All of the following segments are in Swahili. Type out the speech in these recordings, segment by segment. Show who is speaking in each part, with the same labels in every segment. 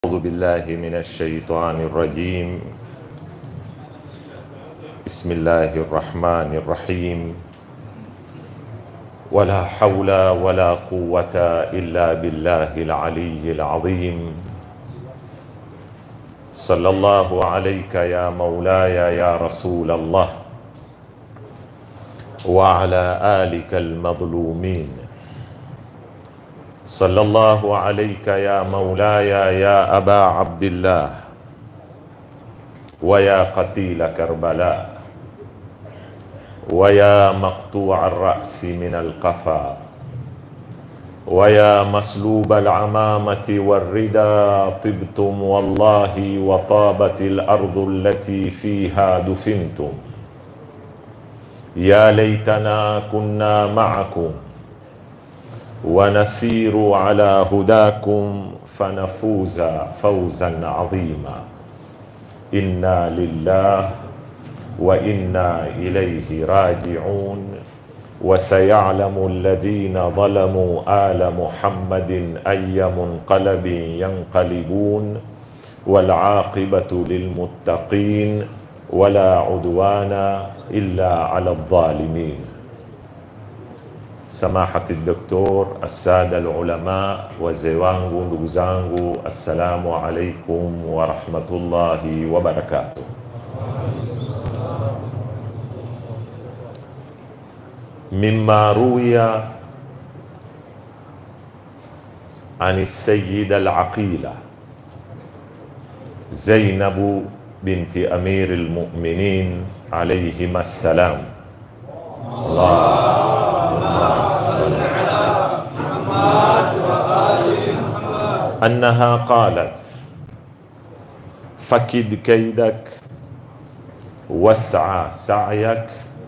Speaker 1: أعوذ بالله من الشيطان الرجيم بسم الله الرحمن الرحيم ولا حول ولا قوة إلا بالله العلي العظيم صلى الله عليك يا مولاي يا رسول الله وعلى آلك المظلومين صلى الله عليك يا مولاي يا أبا عبد الله ويا قتيل كربلاء ويا مقطوع الرأس من القفا ويا مسلوب العمامة والردى طبتم والله وطابت الأرض التي فيها دفنتم يا ليتنا كنا معكم ونسير على هداكم فنفوز فوزا عظيما انا لله وانا اليه راجعون وسيعلم الذين ظلموا ال محمد اي منقلب ينقلبون والعاقبه للمتقين ولا عدوان الا على الظالمين Samahati Doktor, assada alulama, wazee wangu, ndugu zangu, assalamu alaikum warahmatullahi wabarakatuh. Mima ruwiya an sayida alaqila Zainabu binti amiri lmuminin alaihima assalam أنها قالت فكد كيدك واسعى سعيك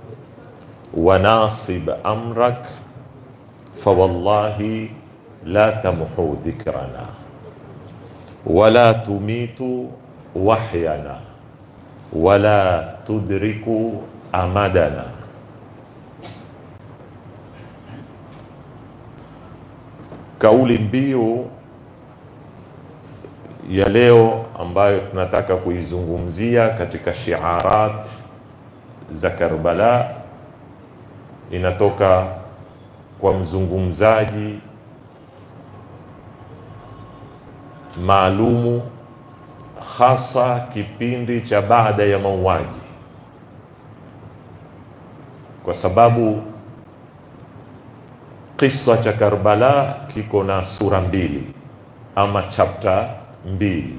Speaker 1: وناصب أمرك فوالله لا تمحو ذكرنا ولا تميت وحينا ولا تدرك أمدنا Kauli mbiu ya leo ambayo tunataka kuizungumzia katika shiarat za Karbala inatoka kwa mzungumzaji maalumu, hasa kipindi cha baada ya mauaji, kwa sababu kisa cha Karbala kiko na sura mbili ama chapter mbili,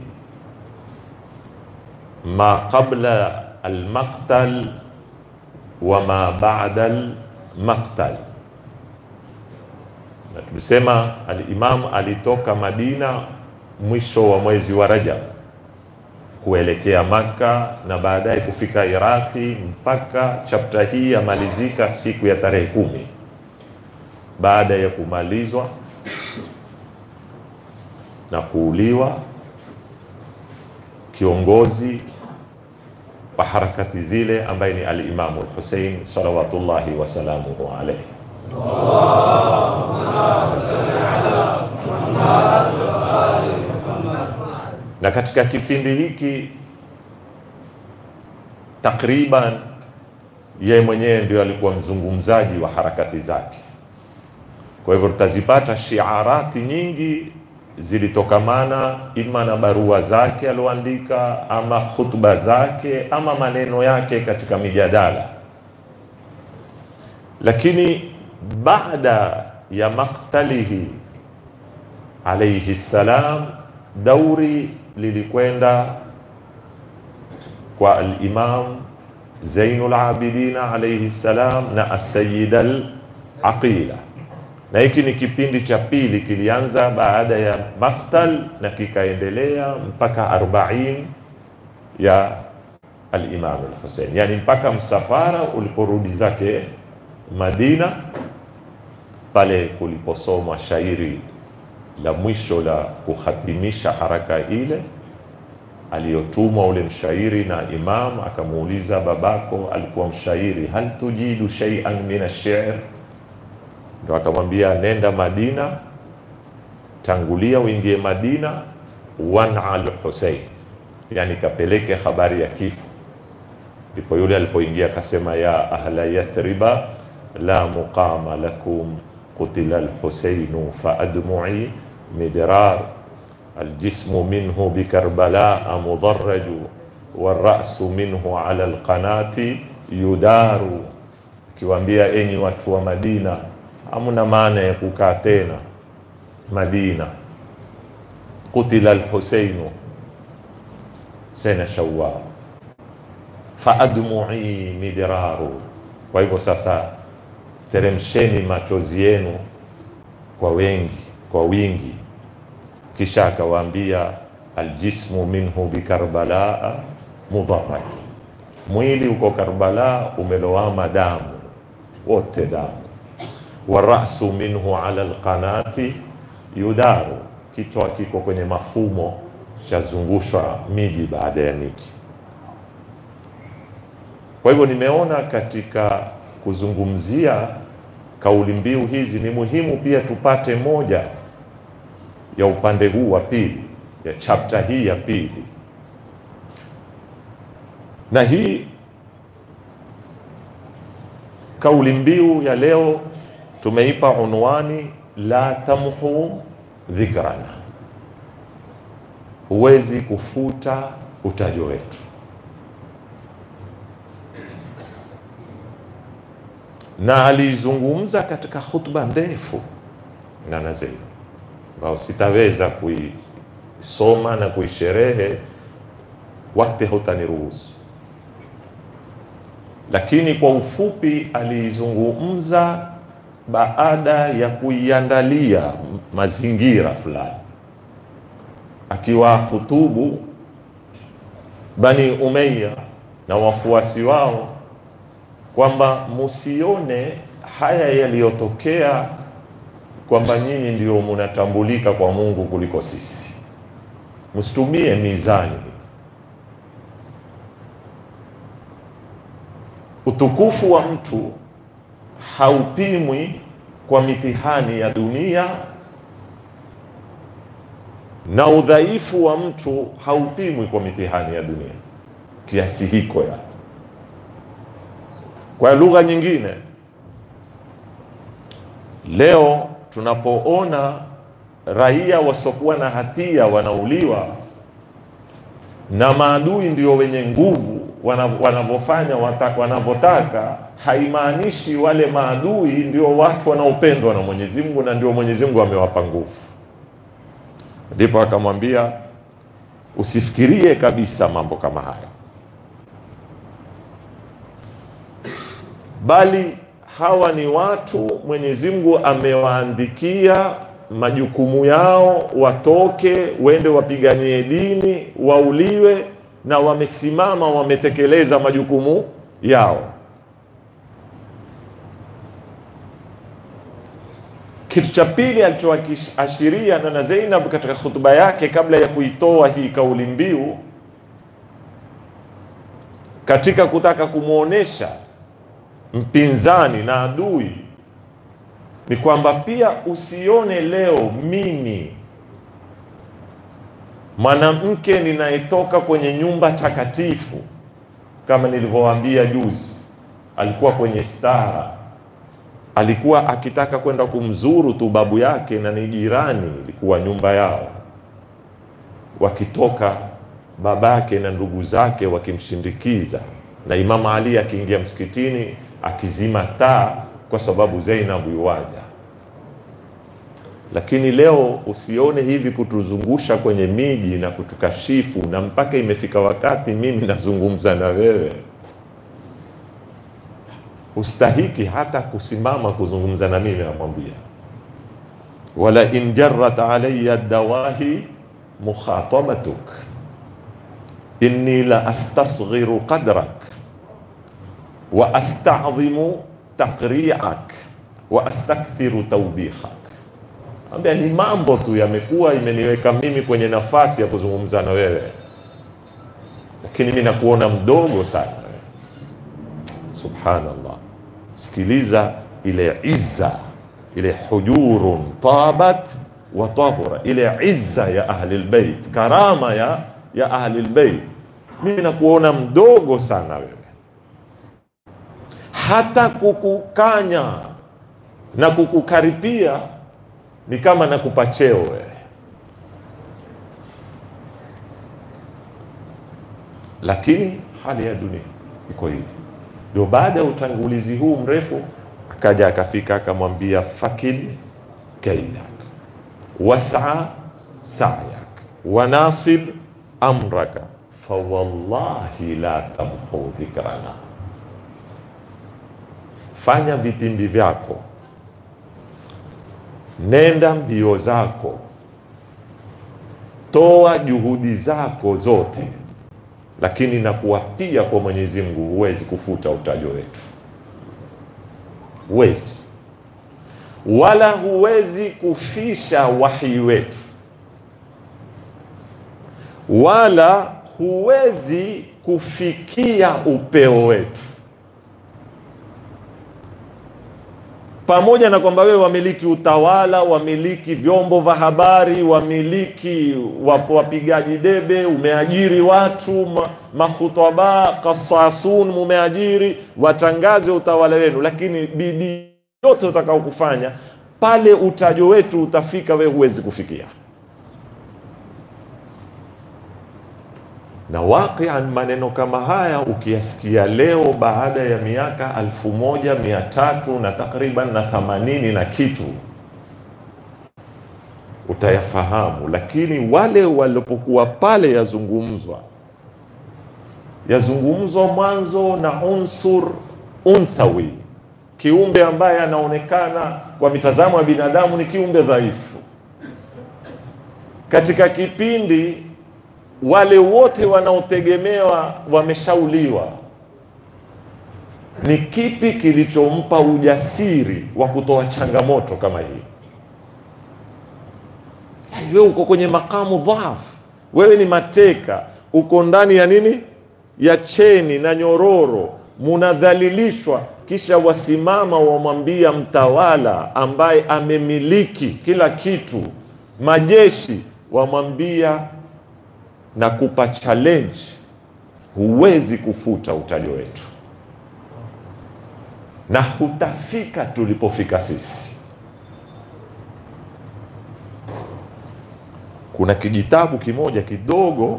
Speaker 1: ma qabla almaqtal wa ma ba'da almaqtal. Na tulisema alimam alitoka Madina mwisho wa mwezi wa Rajab kuelekea Makka na baadaye kufika Iraqi mpaka chapta hii yamalizika siku ya tarehe kumi baada ya kumalizwa na kuuliwa kiongozi wa harakati zile ambaye ni alimamu Lhusein salawatullahi wasalamuhu alaihi. Na katika kipindi hiki takriban yeye mwenyewe ndio alikuwa mzungumzaji wa harakati zake. Kwa hivyo tutazipata shiarati nyingi zilitokamana ima na barua zake alioandika, ama khutba zake, ama maneno yake katika mijadala. Lakini baada ya maktalihi alaihi salam, dauri lilikwenda kwa alimam Zainul Abidina alaihi salam na asayida al-Aqila na hiki ni kipindi cha pili, kilianza baada ya maktal na kikaendelea mpaka arbain ya al-Imam al-Hussein, yani mpaka msafara uliporudi zake Madina, pale kuliposomwa shairi la mwisho la kuhatimisha haraka ile aliyotumwa ule mshairi na Imam akamuuliza, babako alikuwa mshairi, hal tujidu shay'an min ash-shi'r ndo akamwambia nenda Madina tangulia uingie Madina, wana lhusein, yani kapeleke habari ya kifo. Ndipo yule alipoingia akasema, ya ahla yathriba la muqama lakum qutila lhuseinu faadmui midrar aljismu minhu bikarbala mudarraju warasu minhu ala lqanati yudaru, akiwaambia enyi watu wa Madina, hamna maana ya kukaa tena Madina. Qutila alhuseinu sena Shawwal faadmui midraru. Kwa hivyo sasa, teremsheni machozi yenu kwa wengi, kwa wingi. Kisha akawaambia aljismu minhu bikarbala mudharraj, mwili uko Karbala umelowama damu wote damu. Warasu minhu ala alqanati yudaru, kichwa kiko kwenye mafumo chazungushwa miji baada ya miji. Kwa hivyo nimeona katika kuzungumzia kauli mbiu hizi ni muhimu pia tupate moja ya upande huu wa pili ya chapta hii ya pili, na hii kauli mbiu ya leo tumeipa unwani la tamhu dhikrana, huwezi kufuta utajo wetu. Na alizungumza katika khutba ndefu Nana Zeid ambao sitaweza kuisoma na kuisherehe, wakati hautaniruhusu, lakini kwa ufupi aliizungumza baada ya kuiandalia mazingira fulani, akiwa hutubu Bani Umayya na wafuasi wao kwamba musione haya yaliyotokea kwamba nyinyi ndio munatambulika kwa Mungu kuliko sisi, msitumie mizani. Utukufu wa mtu haupimwi kwa mitihani ya dunia na udhaifu wa mtu haupimwi kwa mitihani ya dunia kiasi hiko ya. Kwa lugha nyingine, leo tunapoona raia wasiokuwa na hatia wanauliwa na maadui ndio wenye nguvu wanavyofanya wanavyotaka, haimaanishi wale maadui ndio watu wanaopendwa na Mwenyezi Mungu na ndio Mwenyezi Mungu amewapa nguvu. Ndipo akamwambia usifikirie kabisa mambo kama haya, bali hawa ni watu Mwenyezi Mungu amewaandikia majukumu yao, watoke wende wapiganie dini, wauliwe, na wamesimama wametekeleza majukumu yao. Kitu cha pili alichoashiria Nana Zainab katika hutuba yake kabla ya kuitoa hii kauli mbiu, katika kutaka kumwonyesha mpinzani na adui ni kwamba pia usione leo mimi mwanamke ninayetoka kwenye nyumba takatifu, kama nilivyowaambia juzi, alikuwa kwenye stara, alikuwa akitaka kwenda kumzuru tu babu yake, na ni jirani, ilikuwa nyumba yao, wakitoka babake na ndugu zake wakimshindikiza, na Imamu Ali akiingia msikitini akizima taa kwa sababu Zainabu yuwaja. Lakini leo usione hivi kutuzungusha kwenye miji na kutukashifu, na mpaka imefika wakati mimi nazungumza na wewe, ustahiki hata kusimama kuzungumza na mimi, namwambia wala in jarrat alayya dawahi mukhatabatuk inni la astasghiru qadrak wa astadhimu taqri'ak wa astakthiru tawbikhak. Ambia ni mambo tu yamekuwa imeniweka mimi kwenye nafasi ya kuzungumza na wewe, lakini mimi nakuona mdogo sana. Subhanallah, sikiliza ile izza ile hujurun tabat wa tahura, ile izza ya ahli lbeit, karama ya, ya ahli lbeit. Mimi nakuona mdogo sana wewe, hata kukukanya na kukukaripia ni kama nakupa cheo wewe. Lakini hali ya dunia iko hivi. Ndio baada ya utangulizi huu mrefu, akaja akafika akamwambia fakid kaidak wasa sayak wanasib amraka fawallahi la tamhu dhikrana, fanya vitimbi vyako, nenda mbio zako, toa juhudi zako zote, lakini nakuapia kwa Mwenyezi Mungu, huwezi kufuta utajo wetu, huwezi wala huwezi kufisha wahi wetu, wala huwezi kufikia upeo wetu, pamoja na kwamba wewe wamiliki utawala, wamiliki vyombo vya habari, wamiliki wapo wapigaji debe, umeajiri watu ma, mahutaba kasasun, mumeajiri watangaze utawala wenu, lakini bidii yote utakao kufanya pale utajo wetu utafika, wewe huwezi kufikia. Na waqian, maneno kama haya ukiyasikia leo baada ya miaka alfu moja mia tatu na takriban na thamanini na kitu utayafahamu, lakini wale walipokuwa pale yazungumzwa yazungumzwa mwanzo na unsur unthawi kiumbe ambaye anaonekana kwa mitazamo ya binadamu ni kiumbe dhaifu. Katika kipindi wale wote wanaotegemewa wameshauliwa, ni kipi kilichompa ujasiri wa kutoa changamoto kama hii? Yani wewe uko kwenye makamu dhaafu, wewe ni mateka, uko ndani ya nini, ya cheni na nyororo, munadhalilishwa kisha wasimama wamwambia mtawala ambaye amemiliki kila kitu, majeshi, wamwambia na kupa challenge, huwezi kufuta utajo wetu na hutafika tulipofika sisi. Kuna kijitabu kimoja kidogo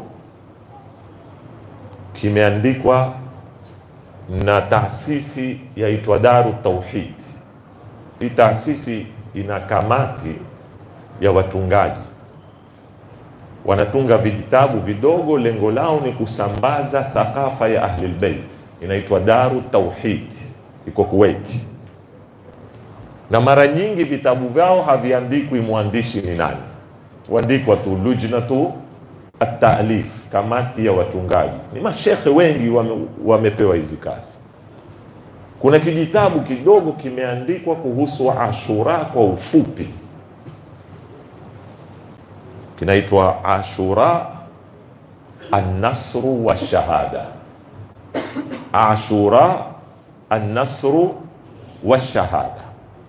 Speaker 1: kimeandikwa na taasisi yaitwa Daru Tauhid. Hii taasisi ina kamati ya watungaji, wanatunga vitabu vidogo, lengo lao ni kusambaza thakafa ya Ahlul Bait. Inaitwa Daru Tauhid, iko Kuwait, na mara nyingi vitabu vyao haviandikwi mwandishi ni nani, huandikwa tu lujnatu at-taalif, kamati ya watungaji. Ni mashekhe wengi wame, wamepewa hizi kazi. Kuna kijitabu kidogo kimeandikwa kuhusu Ashura kwa ufupi, kinaitwa Ashura an-nasru wa shahada. Ashura an-nasru wa shahada.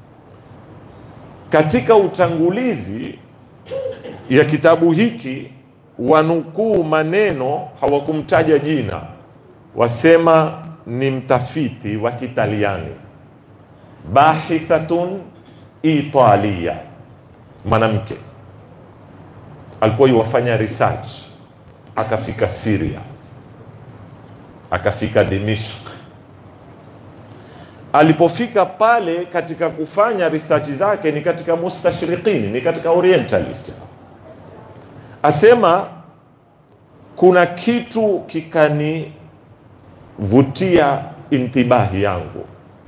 Speaker 1: Katika utangulizi ya kitabu hiki wanukuu maneno, hawakumtaja jina, wasema ni mtafiti wa Kitaliani, bahithatun Italia, mwanamke alikuwa yuwafanya research, akafika Syria, akafika Dimishk. Alipofika pale katika kufanya research zake ni katika mustashriqini, ni katika orientalist asema kuna kitu kikanivutia intibahi yangu,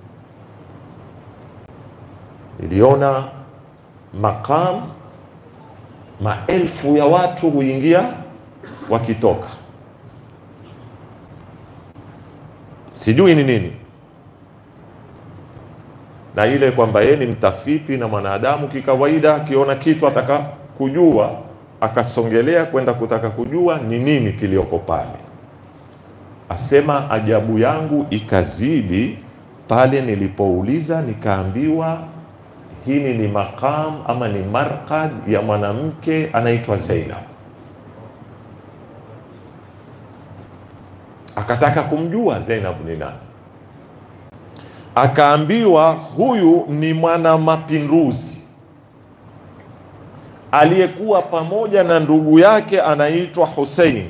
Speaker 1: niliona maqam, maelfu ya watu huingia wakitoka, sijui ni nini, na ile kwamba yeye ni mtafiti na mwanadamu kikawaida, akiona kitu ataka kujua akasongelea kwenda kutaka kujua ni nini kilioko pale. Asema ajabu yangu ikazidi pale nilipouliza, nikaambiwa hili ni maqam ama ni marqad ya mwanamke anaitwa Zainab. Akataka kumjua Zainab ni nani, akaambiwa huyu ni mwana mapinduzi aliyekuwa pamoja na ndugu yake anaitwa Hussein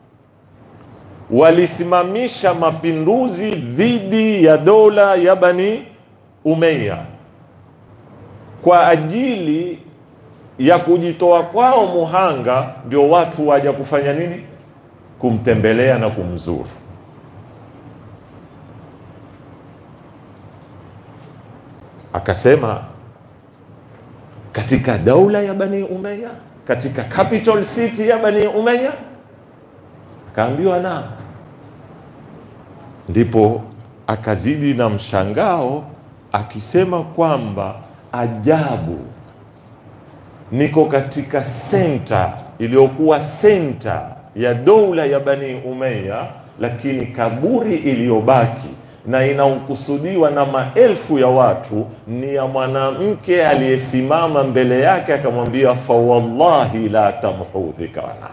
Speaker 1: walisimamisha mapinduzi dhidi ya dola ya Bani Umayya kwa ajili ya kujitoa kwao muhanga, ndio watu waja kufanya nini? Kumtembelea na kumzuru. Akasema katika daula ya Bani Umayya, katika capital city ya Bani Umayya Akaambiwa na, ndipo akazidi na mshangao akisema kwamba ajabu, niko katika senta iliyokuwa senta ya doula ya Bani Umayya, lakini kaburi iliyobaki na inaokusudiwa na maelfu ya watu ni ya mwanamke aliyesimama mbele yake akamwambia, fa wallahi la tamhu dhikrana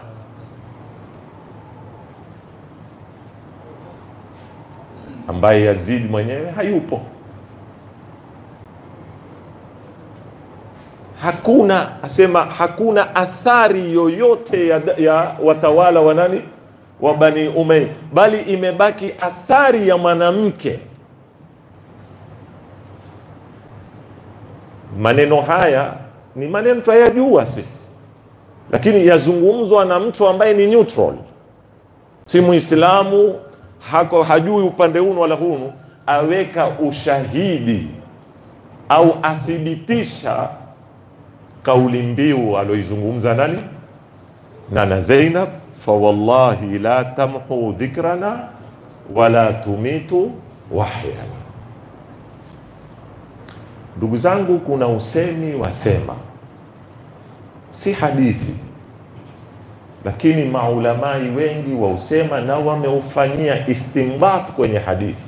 Speaker 1: ambaye Yazid mwenyewe hayupo. Hakuna asema, hakuna athari yoyote ya, ya watawala wa nani wa Bani Umayya, bali imebaki athari ya mwanamke. Maneno haya ni maneno twayajua sisi, lakini yazungumzwa na mtu ambaye ni neutral, si Muislamu hako hajui upande hunu wala hunu, aweka ushahidi au athibitisha kauli mbiu aloizungumza nani nana Zainab, fa wallahi la tamhu dhikrana wala tumitu wahyana. Ndugu zangu, kuna usemi wasema, si hadithi lakini maulamai wengi wausema na wameufanyia istinbat kwenye hadithi.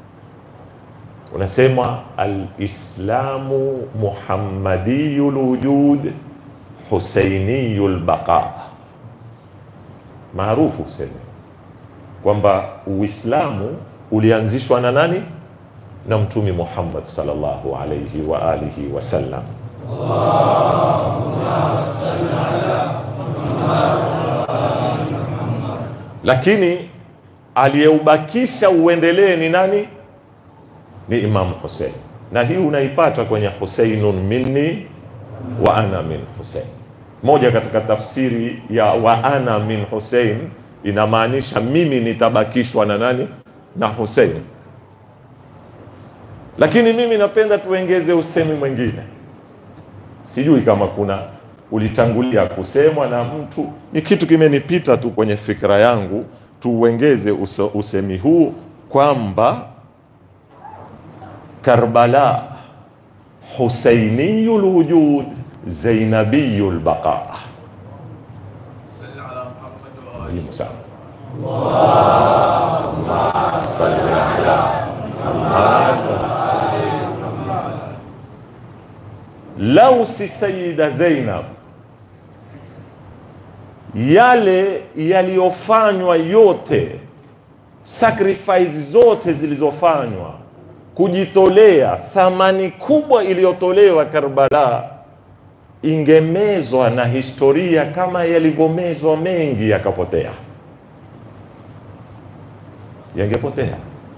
Speaker 1: Unasema alislamu muhammadiyu lwujud husainiyu lbaqa, maarufu useme kwamba Uislamu ulianzishwa na nani? Na Mtumi Muhammad sallallahu alayhi wa alihi wasallam. lakini aliyeubakisha uendelee ni nani? Ni Imamu Husein, na hii unaipata kwenye Huseinun minni wa ana min Husein. Moja katika tafsiri ya wa ana min Husein inamaanisha mimi nitabakishwa na nani? Na Husein. Lakini mimi napenda tuengeze usemi mwingine, sijui kama kuna ulitangulia kusemwa na mtu, ni kitu kimenipita tu kwenye fikra yangu, tuuengeze usemi huu kwamba Karbala husainiyul wujud zainabiyul baqa. Muhimu sana. Allahumma salli ala Muhammad. Lau si Sayyida Zainab yale yaliyofanywa yote, sacrifice zote zilizofanywa, kujitolea, thamani kubwa iliyotolewa Karbala, ingemezwa na historia kama yalivyomezwa mengi yakapotea, yangepotea.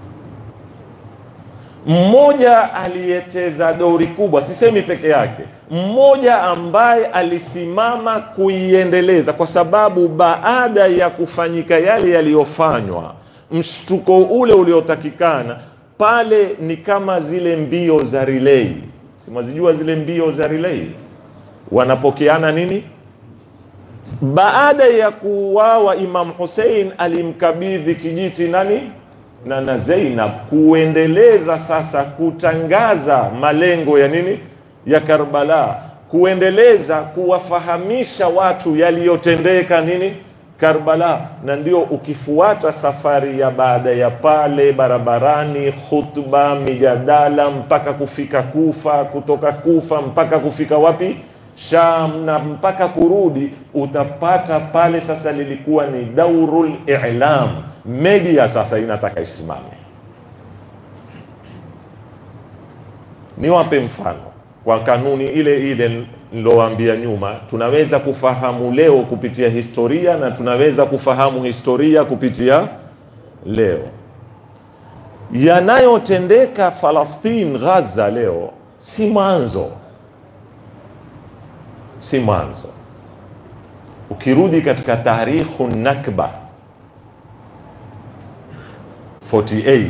Speaker 1: Mmoja aliyecheza dori kubwa, sisemi peke yake, mmoja ambaye alisimama kuiendeleza, kwa sababu baada ya kufanyika yale yaliyofanywa, mshtuko ule uliotakikana pale ni kama zile mbio za relay. Simwazijua zile mbio za relay, wanapokeana nini? Baada ya kuuawa Imam Hussein alimkabidhi kijiti nani? na na Zainab kuendeleza sasa kutangaza malengo ya nini ya Karbala, kuendeleza kuwafahamisha watu yaliyotendeka nini Karbala, na ndio ukifuata safari ya baada ya pale, barabarani, khutba, mijadala, mpaka kufika Kufa, kutoka Kufa mpaka kufika wapi? Sham, na mpaka kurudi, utapata pale sasa lilikuwa ni daurul i'lam, media sasa inataka isimame. Niwape mfano kwa kanuni ile ile nilowaambia nyuma, tunaweza kufahamu leo kupitia historia na tunaweza kufahamu historia kupitia leo. Yanayotendeka Falastine, Gaza leo si mwanzo, si mwanzo. Ukirudi katika tarikhu Nakba 48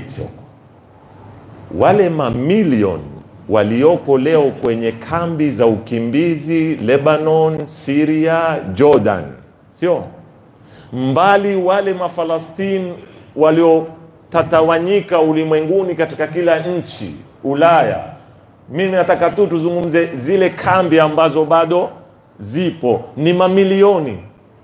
Speaker 1: wale mamilioni walioko leo kwenye kambi za ukimbizi Lebanon, Syria, Jordan, sio mbali, wale Mafalastini waliotatawanyika ulimwenguni katika kila nchi Ulaya. Mimi nataka tu tuzungumze zile kambi ambazo bado zipo, ni mamilioni.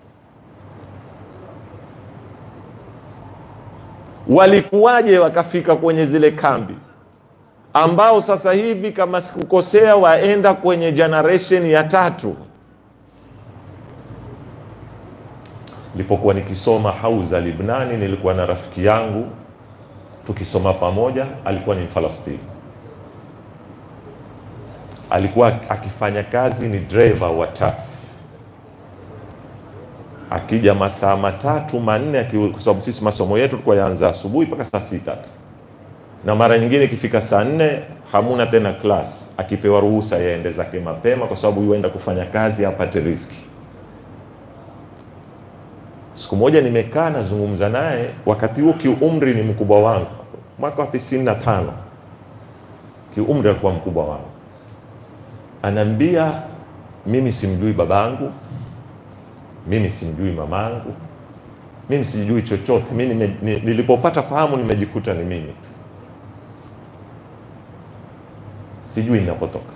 Speaker 1: Walikuwaje wakafika kwenye zile kambi ambao sasa hivi kama sikukosea, waenda kwenye generation ya tatu. Nilipokuwa nikisoma Hauza Libnani, nilikuwa na rafiki yangu tukisoma pamoja, alikuwa ni Mfalastini, alikuwa akifanya kazi ni driver wa taxi, akija masaa matatu manne, kwa sababu sisi masomo yetu tulikuwa yaanza asubuhi mpaka saa sita tu na mara nyingine ikifika saa nne hamuna tena class, akipewa ruhusa yaende zake mapema, kwa sababu yuenda kufanya kazi apate riziki. Siku moja nimekaa nazungumza naye, wakati huo kiumri ni mkubwa wangu, mwaka wa tisini na tano, kiumri alikuwa mkubwa wangu. Anaambia mimi simjui babangu, mimi simjui mamangu, mimi sijui chochote. Mimi nilipopata fahamu nimejikuta ni mimi tu sijui ninapotoka.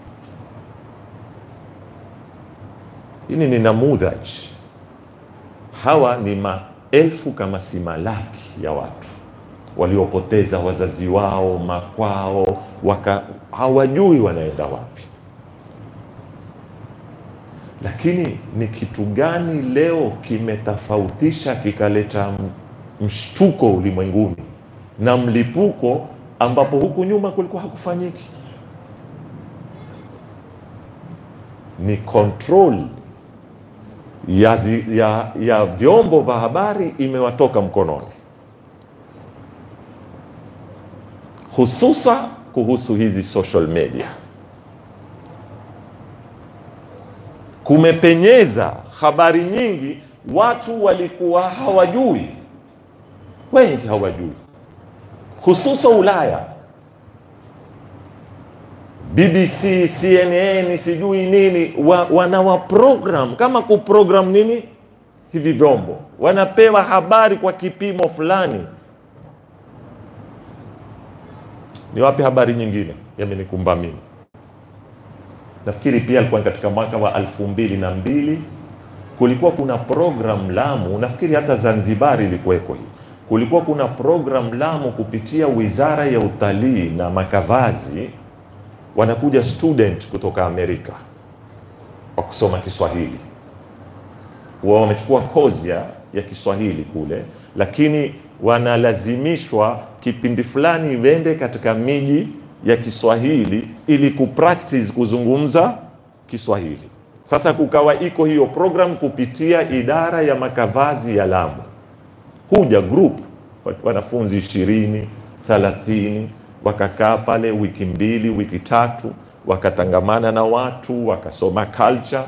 Speaker 1: Hili ni namudhaj. Hawa ni maelfu kama si malaki ya watu waliopoteza wazazi wao, makwao, waka hawajui wanaenda wapi. Lakini ni kitu gani leo kimetofautisha kikaleta mshtuko ulimwenguni na mlipuko ambapo huku nyuma kulikuwa hakufanyiki? Ni control ya, zi, ya, ya vyombo vya habari imewatoka mkononi, hususa kuhusu hizi social media. Kumepenyeza habari nyingi, watu walikuwa hawajui, wengi hawajui, hususa Ulaya. BBC, CNN, sijui nini wa, wanawa program kama kuprogram nini hivi vyombo, wanapewa habari kwa kipimo fulani. Ni wapi habari nyingine yamenikumba mimi? Nafikiri pia alikuwa katika mwaka wa elfu mbili na mbili kulikuwa kuna program Lamu, nafikiri hata Zanzibar ilikuweko hii. Kulikuwa kuna program Lamu kupitia Wizara ya Utalii na Makavazi wanakuja student kutoka Amerika wa kusoma Kiswahili, wao wamechukua kozi ya, ya Kiswahili kule, lakini wanalazimishwa kipindi fulani wende katika miji ya Kiswahili ili kupractice kuzungumza Kiswahili. Sasa kukawa iko hiyo program kupitia idara ya makavazi ya Lamu, kuja group wanafunzi ishirini thalathini wakakaa pale wiki mbili wiki tatu, wakatangamana na watu wakasoma culture.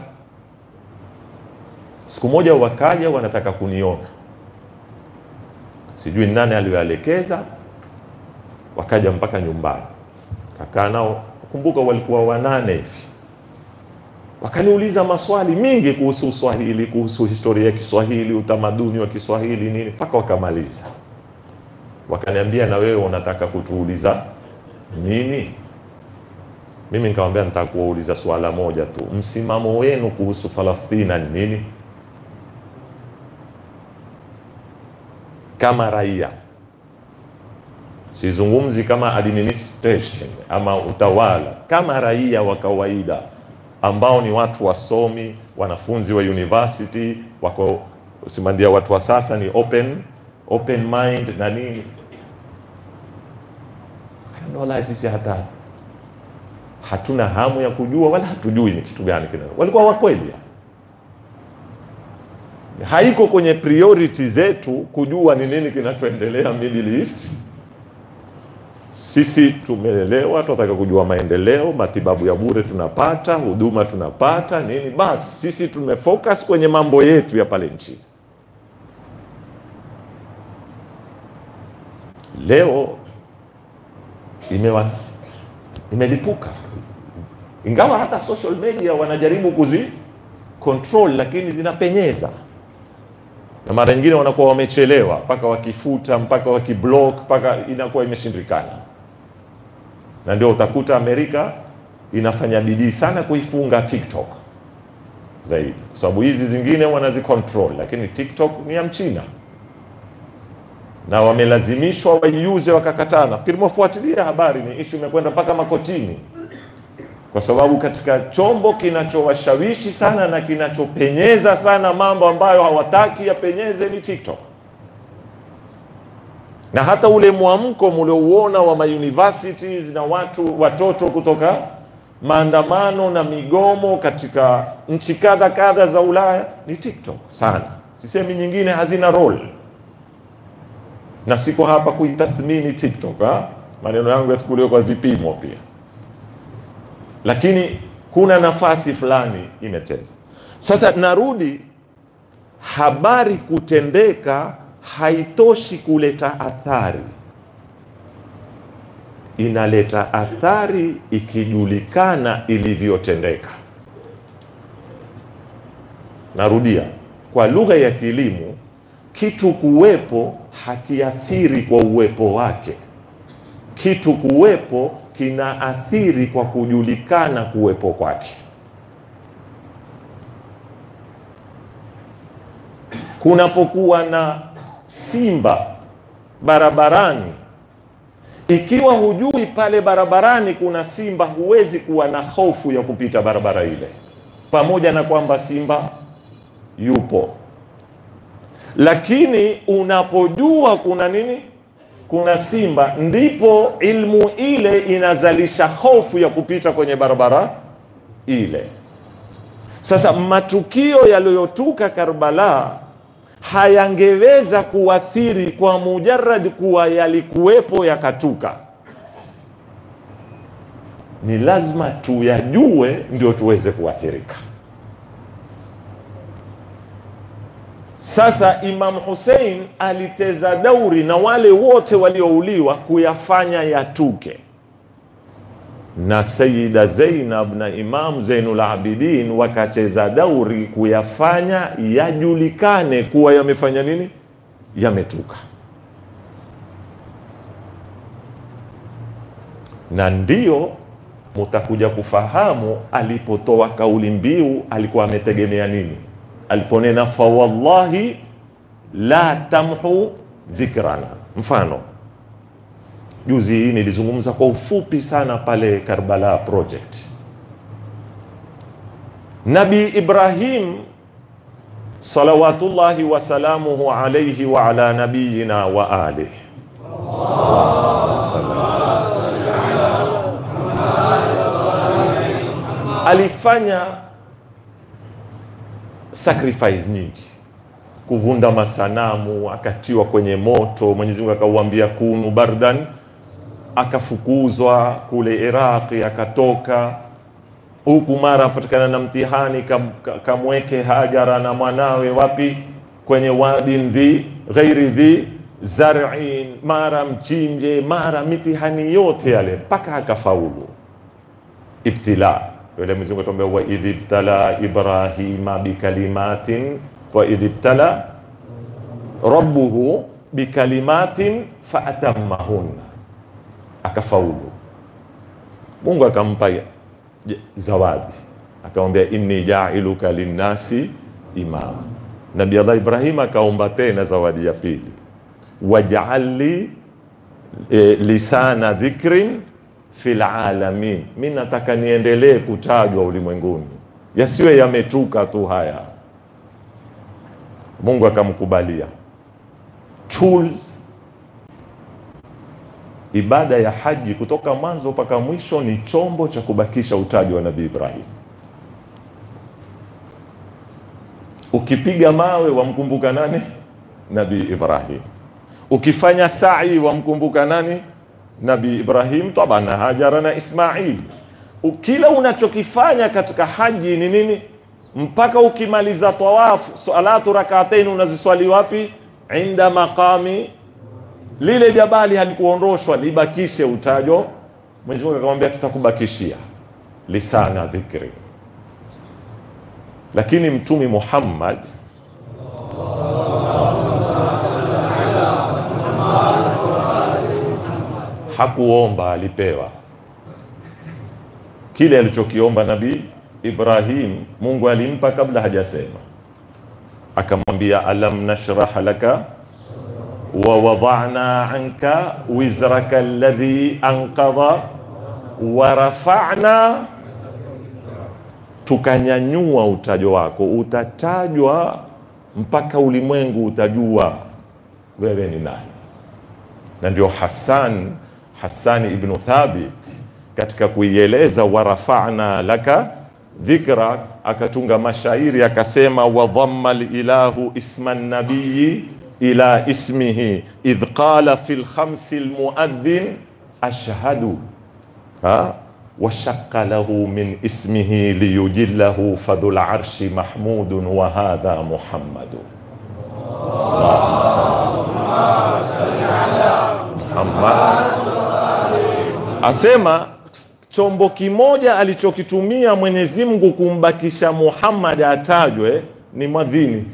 Speaker 1: Siku moja wakaja wanataka kuniona, sijui nani aliyoelekeza, wakaja mpaka nyumbani, kakaa nao. Kumbuka walikuwa wanane hivi, wakaniuliza maswali mingi kuhusu Uswahili, kuhusu historia ya Kiswahili, utamaduni wa Kiswahili nini, mpaka wakamaliza wakaniambia na wewe unataka kutuuliza nini? Mimi nikamwambia nataka kuwauliza swala moja tu, msimamo wenu kuhusu Falastina ni nini? kama raia sizungumzi kama administration ama utawala, kama raia wa kawaida ambao ni watu wasomi, wanafunzi wa university, wako simandia, watu wa sasa ni open open mind na nini. Wallahi sisi hata hatuna hamu ya kujua wala hatujui ni kitu gani kina, walikuwa wakweli, haiko kwenye priority zetu kujua ni nini kinachoendelea Middle East. Sisi tumeelewa, tunataka kujua maendeleo, matibabu ya bure tunapata, huduma tunapata nini, basi sisi tumefocus kwenye mambo yetu ya pale nchini. Leo imewa imelipuka, ingawa hata social media wanajaribu kuzi control, lakini zinapenyeza na mara nyingine wanakuwa wamechelewa mpaka wakifuta mpaka wakiblock mpaka inakuwa imeshindikana, na ndio utakuta Amerika inafanya bidii sana kuifunga TikTok zaidi, kwa sababu hizi zingine wanazicontrol, lakini TikTok ni ya Mchina na wamelazimishwa waiuze, wakakataa. Nafikiri mwafuatilia habari, ni ishu imekwenda mpaka makotini, kwa sababu katika chombo kinachowashawishi sana na kinachopenyeza sana mambo ambayo hawataki yapenyeze ni TikTok. Na hata ule mwamko mliouona wa mauniversities na watu watoto kutoka maandamano na migomo katika nchi kadha kadha za Ulaya ni TikTok sana. Sisemi nyingine hazina role na siko hapa kuitathmini TikTok ha? Maneno yangu yachukuliwe kwa vipimo pia, lakini kuna nafasi fulani imecheza. Sasa narudi, habari kutendeka haitoshi kuleta athari, inaleta athari ikijulikana ilivyotendeka. Narudia, kwa lugha ya kilimo kitu kuwepo hakiathiri kwa uwepo wake. Kitu kuwepo kinaathiri kwa kujulikana kuwepo kwake. Kunapokuwa na simba barabarani, ikiwa hujui pale barabarani kuna simba, huwezi kuwa na hofu ya kupita barabara ile, pamoja na kwamba simba yupo lakini unapojua kuna nini, kuna simba, ndipo ilmu ile inazalisha hofu ya kupita kwenye barabara ile. Sasa matukio yaliyotuka Karbala hayangeweza kuathiri kwa mujarrad kuwa yalikuwepo yakatuka. Ni lazima tuyajue ndio tuweze kuathirika. Sasa Imam Hussein aliteza dauri na wale wote waliouliwa kuyafanya yatuke, na Sayyida Zainab na Imam Zainul Abidin wakacheza dauri kuyafanya yajulikane kuwa yamefanya nini, yametuka. Na ndio mutakuja kufahamu alipotoa kauli mbiu alikuwa ametegemea nini aliponena fawallahi la tamhu dhikrana. Mfano, juzi hii nilizungumza kwa ufupi sana pale Karbala project. Nabi Ibrahim salawatullahi wasalamuhu alaihi wa ala nabiyina wa alihi alifanya sacrifice nyingi, kuvunda masanamu, akatiwa kwenye moto. Mwenyezi Mungu akauambia kunu bardan, akafukuzwa kule Iraqi, akatoka huku, mara apatikana na mtihani, kam, kamweke Hajara na mwanawe wapi? Kwenye wadin dhi ghairi dhi zar'in, mara mchinje, mara mitihani yote yale mpaka akafaulu. Ibtila yule Mwenyezi Mungu atuambia wa idh ibtala Ibrahima bikalimatin wa idh ibtala rabbuhu bikalimatin faatammahunna, akafaulu. Mungu akampa zawadi, akamwambia inni jailuka linnasi imama. Nabii Allah Ibrahim akaomba tena zawadi ya pili, waj'al li e, lisana dhikrin fil alamin, mi nataka niendelee kutajwa ulimwenguni, yasiwe yametuka tu haya. Mungu akamkubalia tools ibada ya haji kutoka mwanzo mpaka mwisho ni chombo cha kubakisha utaji wa Nabii Ibrahim. Ukipiga mawe wamkumbuka nani? Nabii Ibrahim. Ukifanya sa'i wamkumbuka nani? Nabii Ibrahim, taban na Hajara na Ismail. Kila unachokifanya katika haji ni nini? Mpaka ukimaliza tawafu, salatu rak'atain unaziswali wapi? Inda maqami lile jabali halikuondoshwa libakishe utajo. Mwenyezi Mungu akamwambia tutakubakishia lisana dhikri. Lakini Mtumi Muhammad hakuomba, alipewa kile alichokiomba Nabii Ibrahim. Mungu alimpa kabla hajasema, akamwambia alam nashrah laka wa wada'na anka wizraka alladhi anqadha wa rafa'na, tukanyanyua utajo wako, utatajwa mpaka ulimwengu utajua wewe ni nani. Na ndio Hassan Hassan ibn Thabit katika kuieleza wa rafa'na laka dhikra, akatunga mashairi akasema, wa dhamma lilahu isma nabiyi ila ismihi idh qala fi lkhamsi lmuadhin ashhadu ha washaqqa lahu min ismihi liyujillahu fadhu larshi mahmudun wa hadha muhammadu Muhammad asema chombo kimoja alichokitumia Mwenyezi Mungu kumbakisha Muhammad atajwe ni mwadhini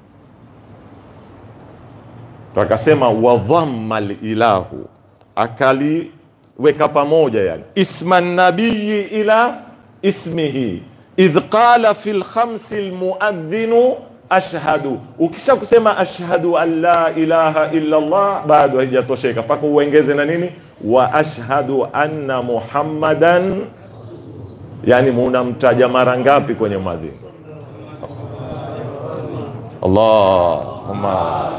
Speaker 1: akasema wadhamma lilahu, akaliweka pamoja, yani isma nabiyi ila ismihi idh qala fi lkhamsi lmuadhinu ashhadu. Ukisha kusema ashhadu an la ilaha illa Allah bado haijatosheka, mpaka uongeze na nini, wa ashhadu anna muhammadan. Yani munamtaja mara ngapi kwenye mwadhini? Allahumma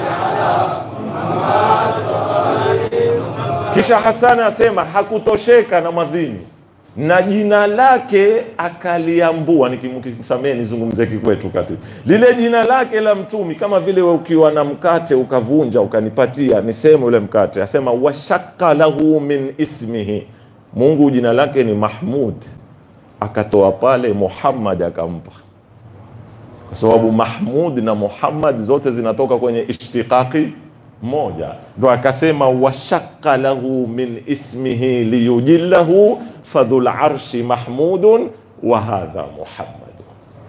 Speaker 1: kisha Hasani asema hakutosheka na mwadhini na jina lake akaliambua. Nikimsamee nizungumze kikwetu kati lile jina lake la mtumi, kama vile we ukiwa na mkate ukavunja ukanipatia niseme ule mkate, asema washaka lahu min ismihi, Mungu jina lake ni Mahmud, akatoa pale Muhammad akampa kwa sababu Mahmud na Muhammad zote zinatoka kwenye ishtiqaqi moja, ndo akasema washaqqa lahu min ismihi liyujillahu fadhul arshi mahmudun wa hadha Muhammad.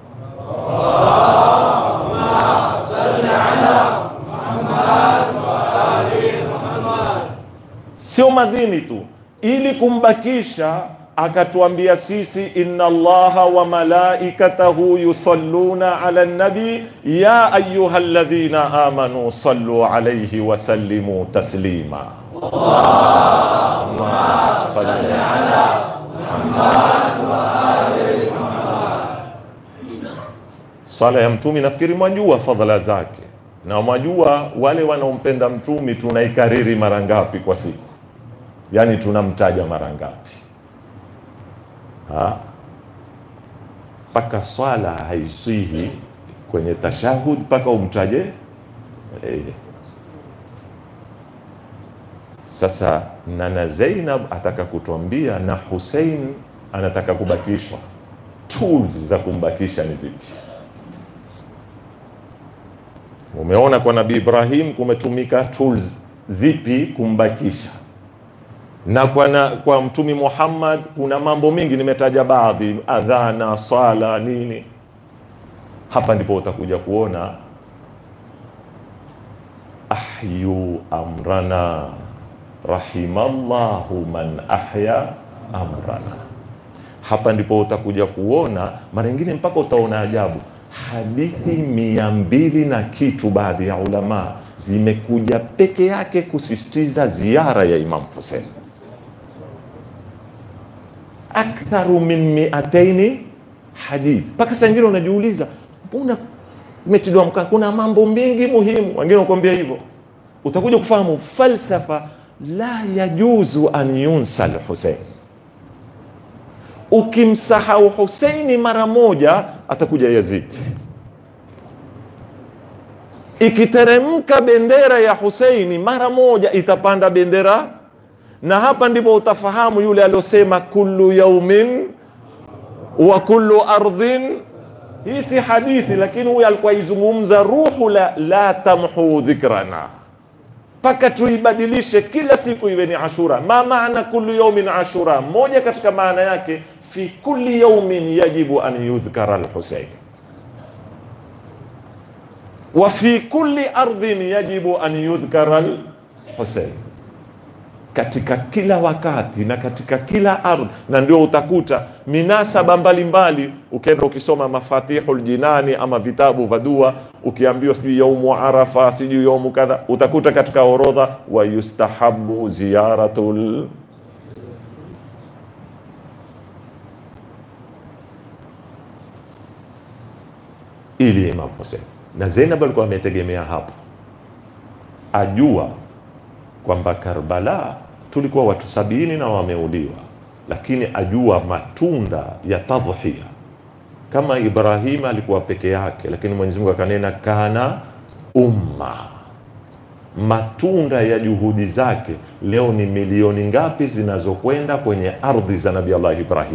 Speaker 1: Sio madhini tu, ili kumbakisha akatuambia sisi, inna allaha wa malaikatahu yusalluna ala nabi ya ayuha alladhina amanu sallu alayhi wa sallimu taslima. Allahumma salli ala Muhammad wa ali Muhammad. Swala ya mtumi nafikiri mwajua fadhala zake, na mwajua wale wanaompenda mtumi tunaikariri mara ngapi kwa siku, yaani tunamtaja mara ngapi mpaka swala haiswihi kwenye tashahud mpaka umtaje e. Sasa nana Zainab ataka kutuambia na Hussein anataka kubakishwa. Tools za kumbakisha ni zipi? Umeona kwa Nabii Ibrahim kumetumika tools zipi kumbakisha na kwa, na, kwa Mtumi Muhammad kuna mambo mingi nimetaja baadhi, adhana, sala, nini. Hapa ndipo utakuja kuona ahyu amrana rahimallahu man ahya amrana. Hapa ndipo utakuja kuona mara nyingine mpaka utaona ajabu. hadithi mia mbili na kitu, baadhi ya ulama zimekuja peke yake kusisitiza ziara ya Imam Hussein, aktharu min miataini hadith. Mpaka saa ingine unajiuliza mbona imetiliwa mkaa, kuna mambo mengi muhimu. Wengine wakuambia hivyo, utakuja kufahamu falsafa la yajuzu an yunsa lhusein. Ukimsahau Huseini mara moja, atakuja Yazidi. Ikiteremka bendera ya Huseini mara moja, itapanda bendera, na hapa ndipo utafahamu yule aliosema kullu yaumin wa kullu ardhin. Hii si hadithi, lakini huyu alikuwa izungumza ruhu la, la tamhu dhikrana mpaka tuibadilishe kila siku iwe ni Ashura. Ma maana kullu yaumin ashura? Moja katika maana yake fi kulli yaumin yajibu an yudhkara al-Husayn wa fi kulli ardhin yajibu an yudhkara al-Husayn, katika kila wakati na katika kila ardhi. Na ndio utakuta minasaba mbalimbali, ukienda ukisoma Mafatihul Jinani ama vitabu vya dua, ukiambiwa sijui yaumu Arafa, sijui yaumu kadha, utakuta katika orodha wa yustahabu ziyaratul ili Imam Hussein na Zainab alikuwa ametegemea hapo, ajua kwamba Karbala tulikuwa watu sabini na wameuliwa, lakini ajua matunda ya tadhhiya. Kama Ibrahim alikuwa peke yake, lakini Mwenyezi Mungu akanena kana umma, matunda ya juhudi zake leo ni milioni ngapi zinazokwenda kwenye ardhi za Nabii Allah Ibrahim?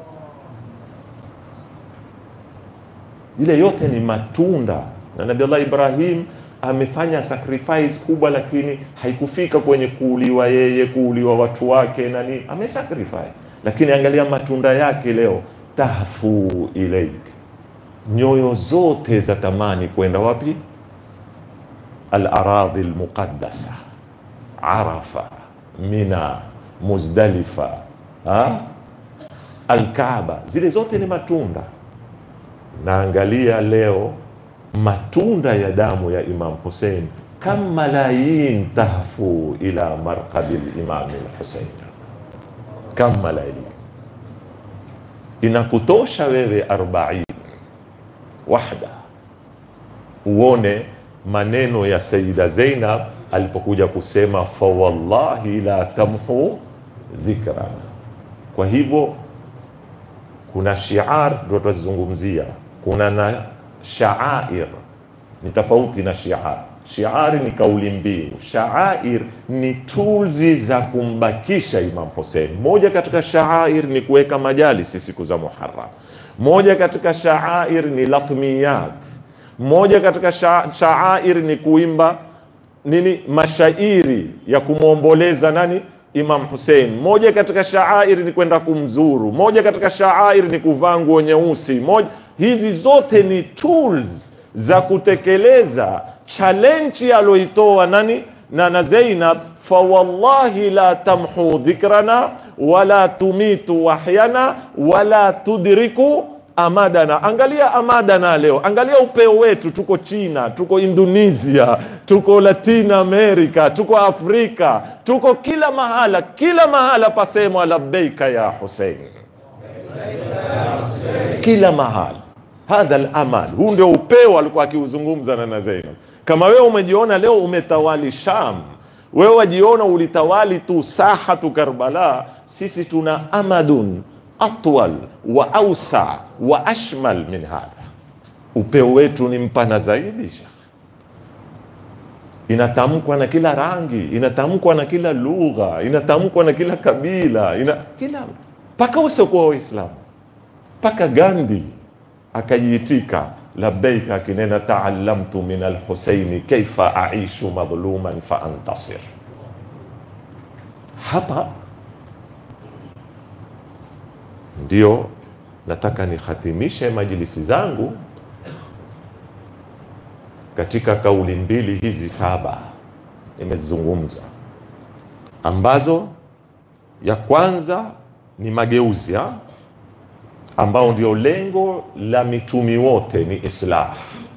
Speaker 1: Ile yote ni matunda, na Nabii Allah Ibrahim amefanya sacrifice kubwa, lakini haikufika kwenye kuuliwa yeye, kuuliwa watu wake na nini, amesacrifice. Lakini angalia matunda yake leo, tahfu ilaik, nyoyo zote za tamani kwenda wapi? Al-aradhi al-muqaddasa, Arafa, Mina, Muzdalifa, ha? Al-Kaaba, zile zote ni matunda. Naangalia leo matunda ya damu ya Imam Hussein, kam malayin tahfu ila marqabi al-Imam al-Hussein, kam malayin. Inakutosha wewe arbain wahda uone maneno ya Sayyida Zainab alipokuja kusema fa wallahi la tamhu dhikrana. Kwa hivyo kuna shiar ndio tutazungumzia, kuna na shaair ni tofauti na shiar. Shiari ni kauli mbiu, shaair ni tools za kumbakisha Imam Hussein. Moja katika shaair ni kuweka majalisi siku za Muharram, moja katika shaair ni latmiyat, moja katika sha, shaair ni kuimba nini, mashairi ya kumwomboleza nani Imam Hussein. Moja katika shaair ni kwenda kumzuru, moja katika shaair ni kuvaa nguo nyeusi, moja hizi zote ni tools za kutekeleza challenge aloitoa nani na na Zainab, fa wallahi la tamhu dhikrana wala tumitu wahyana wala tudriku amadana. Angalia amadana leo, angalia upeo wetu. Tuko China, tuko Indonesia, tuko Latin America, tuko Afrika, tuko kila mahala, kila mahala pasemwa labbeika ya Hussein, kila mahala hadha al-amal. Huu ndio upeo alikuwa akiuzungumza na na Zainab. Kama wewe umejiona leo umetawali Sham, wewe wajiona ulitawali tu sahatu Karbala, sisi tuna amadun atwal wa ausa wa ashmal min hadha. Upeo wetu ni mpana zaidi, Sheikh. Inatamkwa na kila rangi, inatamkwa na kila lugha, inatamkwa na kila kabila, ina kila mpaka wasiokuwa Waislamu, mpaka Gandhi akajiitika labbaika, akinena taallamtu min alhusaini kaifa aishu madhluman fa antasir. Hapa ndio nataka nikhatimishe majlisi zangu katika kauli mbili hizi saba nimezungumza, ambazo ya kwanza ni mageuzi ha? ambao ndio lengo la mitumi wote ni islah,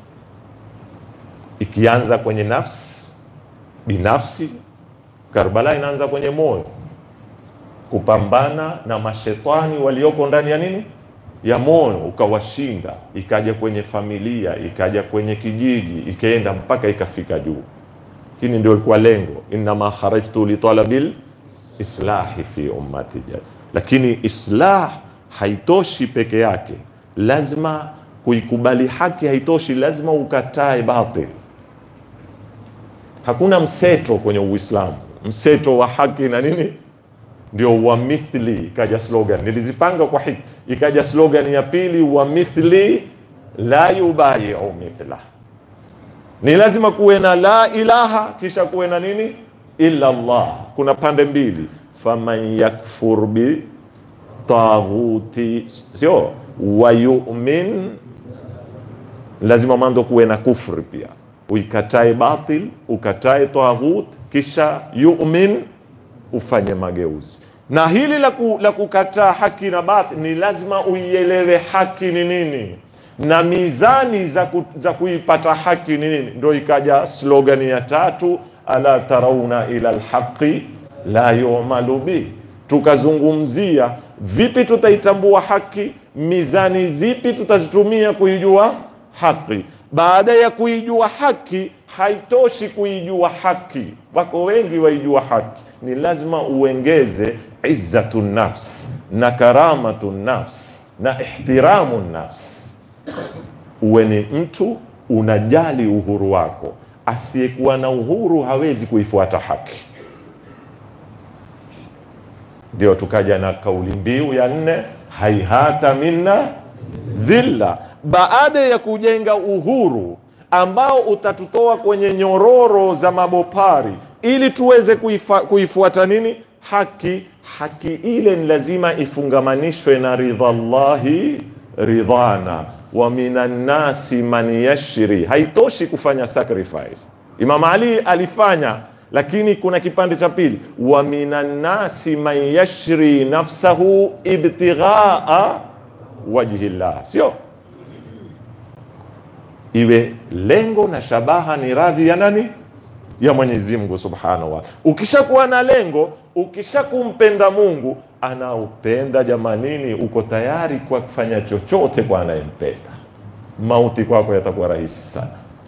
Speaker 1: ikianza kwenye nafsi binafsi. Karbala inaanza kwenye moyo, kupambana na mashetani walioko ndani ya nini, ya moyo, ukawashinda. Ikaja kwenye familia, ikaja kwenye kijiji, ikaenda mpaka ikafika juu. Hili ndio ilikuwa lengo, innama kharajtu litalabil islahi fi ummati jad. Lakini islah haitoshi peke yake, lazima kuikubali haki haitoshi, lazima ukatae batil. Hakuna mseto kwenye Uislamu, mseto wa haki na nini, ndio wa mithli. Ikaja slogan, nilizipanga kwa hiki, ikaja slogan ya pili, wa mithli la yubayiu mithla. Ni lazima kuwe na la ilaha, kisha kuwe na nini, illa Allah. Kuna pande mbili, faman yakfur bi taghuti, sio wa yu'min, lazima mando kuwe na kufri pia uikatae batil, ukatae taghut, kisha yu'min, ufanye mageuzi. Na hili la, ku, la kukataa haki na batil ni lazima uielewe haki ni nini na mizani za, ku, za kuipata haki ni nini. Ndo ikaja slogani ya tatu, ala tarauna ila lhaqi la yumalu bih. Tukazungumzia vipi tutaitambua haki, mizani zipi tutazitumia kuijua haki. Baada ya kuijua haki, haitoshi kuijua haki. Wako wengi waijua haki, ni lazima uengeze izzatu nafs na karamatu nafs na ihtiramu nafs. Uwe ni mtu unajali uhuru wako. Asiyekuwa na uhuru hawezi kuifuata haki. Ndio tukaja na kauli mbiu ya nne, haihata minna dhilla baada ya kujenga uhuru ambao utatutoa kwenye nyororo za mabopari ili tuweze kuifa, kuifuata nini haki. Haki ile ni lazima ifungamanishwe na ridha llahi ridhana wa minan nasi man yashri. Haitoshi kufanya sacrifice. Imam Ali alifanya, lakini kuna kipande cha pili, wa minan nasi man yashri nafsahu ibtighaa wajhi llah, sio iwe lengo na shabaha ni radhi ya nani? Ya Mwenyezi Mungu Subhanahu wa. Ukishakuwa na lengo, ukishakumpenda Mungu anaupenda, jamanini, uko tayari kwa kufanya chochote kwa anayempenda. Mauti kwako yatakuwa rahisi sana.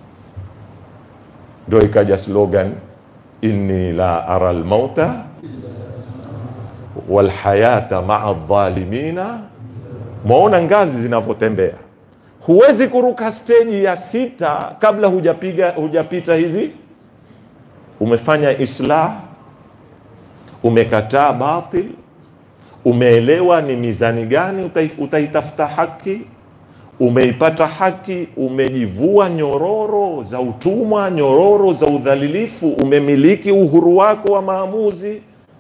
Speaker 1: Ndio ikaja slogan inni la ara almauta walhayata maa dhalimina. Mwaona ngazi zinavyotembea Huwezi kuruka steji ya sita kabla hujapiga hujapita hizi. Umefanya islah, umekataa batil, umeelewa ni mizani gani utaitafuta haki, umeipata haki, umejivua nyororo za utumwa, nyororo za udhalilifu, umemiliki uhuru wako wa maamuzi.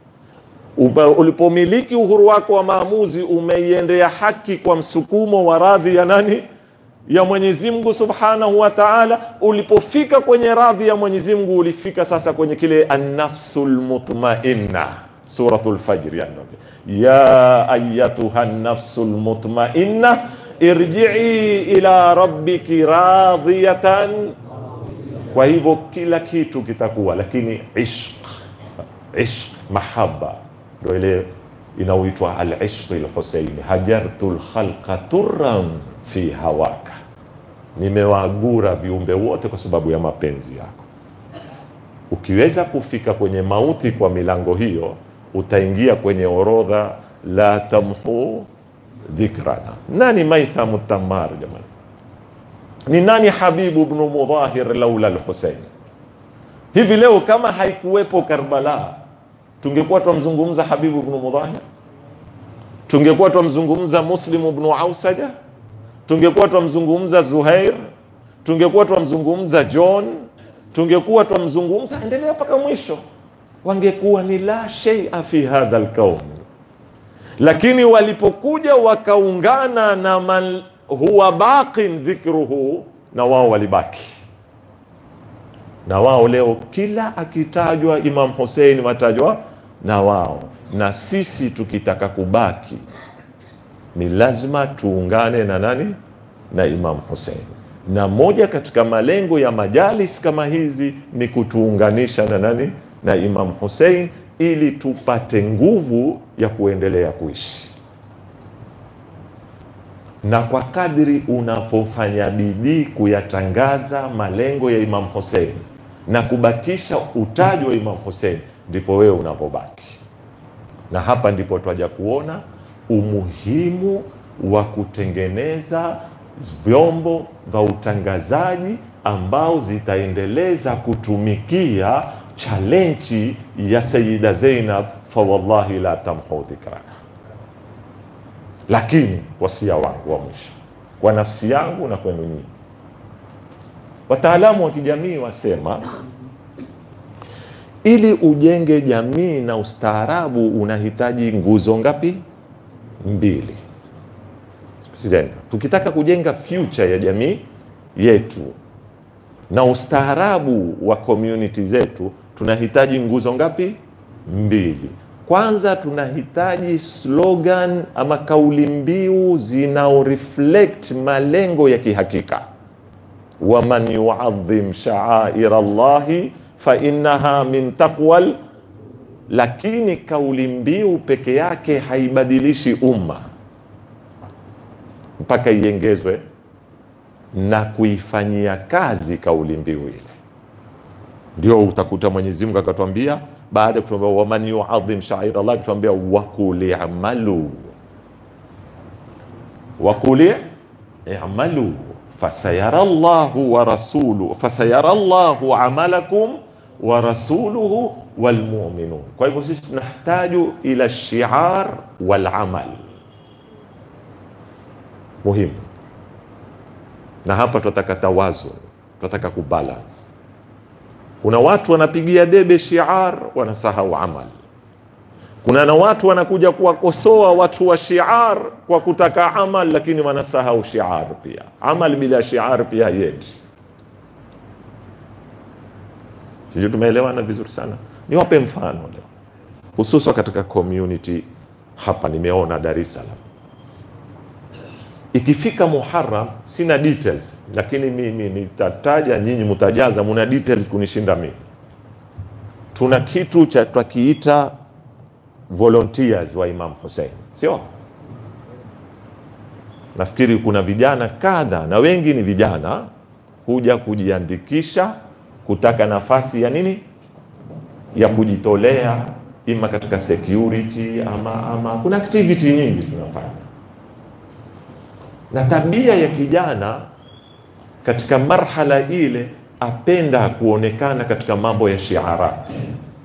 Speaker 1: Ulipomiliki uhuru wako wa maamuzi, umeiendea haki kwa msukumo wa radhi ya nani? ya Mwenyezi Mungu Subhanahu wa Ta'ala. Ulipofika kwenye radhi ya Mwenyezi Mungu, ulifika sasa kwenye kile an-nafsul mutmainna, suratul Fajr, yani ya ayatuha nafsul mutmainna irji'i ila rabbiki radiyatan. Kwa hivyo kila kitu kitakuwa, lakini ishq, ishq mahaba, ndio ile inaoitwa al-ishq al-Husaini, hajartu al-khalqa turran fi hawaka, nimewagura viumbe wote kwa sababu ya mapenzi yako. Ukiweza kufika kwenye mauti kwa milango hiyo, utaingia kwenye orodha la tamhu dhikrana. Nani Maithamu Tammar jamani? Ni nani Habibu bnu Mudhahir laula al-Husain? Hivi leo kama haikuwepo Karbala, tungekuwa twamzungumza Habibu bnu Mudhahir? Tungekuwa twamzungumza Muslimu bnu Ausaja? tungekuwa twamzungumza Zuhair, tungekuwa twamzungumza John, tungekuwa twamzungumza, endelea mpaka mwisho, wangekuwa ni la sheia fi hadha alkaun. Lakini walipokuja wakaungana na man huwa baqin dhikruhu, na wao walibaki na wao. Leo kila akitajwa Imam Hussein watajwa na wao, na sisi tukitaka kubaki ni lazima tuungane na nani? Na Imam Hussein. Na moja katika malengo ya majalis kama hizi ni kutuunganisha na nani? Na Imam Hussein, ili tupate nguvu ya kuendelea kuishi. Na kwa kadri unapofanya bidii kuyatangaza malengo ya Imam Hussein na kubakisha utaji wa Imam Hussein, ndipo wewe unapobaki na hapa ndipo twaja kuona umuhimu wa kutengeneza vyombo vya utangazaji ambao zitaendeleza kutumikia chalenji ya Sayida Zainab, fa wallahi la tamhu dhikraha. Lakini wasia wangu wa mwisho kwa nafsi yangu na kwenu nyinyi, wataalamu wa kijamii wasema ili ujenge jamii na ustaarabu unahitaji nguzo ngapi? Mbili. Sikilizeni, tukitaka kujenga future ya jamii yetu na ustaarabu wa community zetu tunahitaji nguzo ngapi? Mbili. Kwanza tunahitaji slogan ama kauli mbiu zinao reflect malengo ya kihakika, waman yuadhim sha'aira Allahi fa innaha min taqwal. Lakini kauli mbiu peke yake haibadilishi umma mpaka iengezwe na kuifanyia kazi kauli mbiu ile. Ndio utakuta Mwenyezi Mungu akatwambia baada ya kutuambia waman yuadhim sha'aira Allah, akatuambia wakuli amalu wakuli amalu fasayara llahu wa rasuluhu fasayara llahu amalakum wa rasuluhu walmuminun. Kwa hivyo sisi tunahtaju ila shiar wal amal muhimu, na hapa tunataka tawazun, tunataka kubalance. Kuna watu wanapigia debe shiar, wanasahau amal. Kuna na watu wanakuja kuwakosoa watu wa shiar kwa kutaka amal, lakini wanasahau shiar pia. Amal bila shiar pia haiendi. Sijui tumeelewana vizuri sana. Niwape mfano leo, hususan katika community hapa. Nimeona Dar es Salaam ikifika Muharram, sina details, lakini mimi nitataja, nyinyi mtajaza, muna details kunishinda mimi. Tuna kitu cha twakiita volunteers wa Imam Hussein, sio? Nafikiri kuna vijana kadha na wengi ni vijana huja kujiandikisha kutaka nafasi ya nini, ya kujitolea, ima katika security ama, ama kuna activity nyingi tunafanya, na tabia ya kijana katika marhala ile apenda kuonekana katika mambo ya shiarati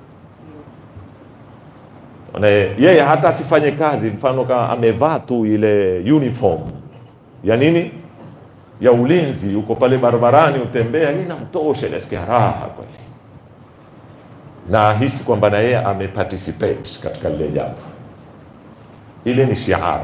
Speaker 1: yeye hata asifanye kazi, mfano kama amevaa tu ile uniform ya nini ya ulinzi, uko pale barabarani utembea, hii namtosha, nasikia raha kweli, na ahisi kwamba na yeye ameparticipate katika lile jambo. Ile ni shiar.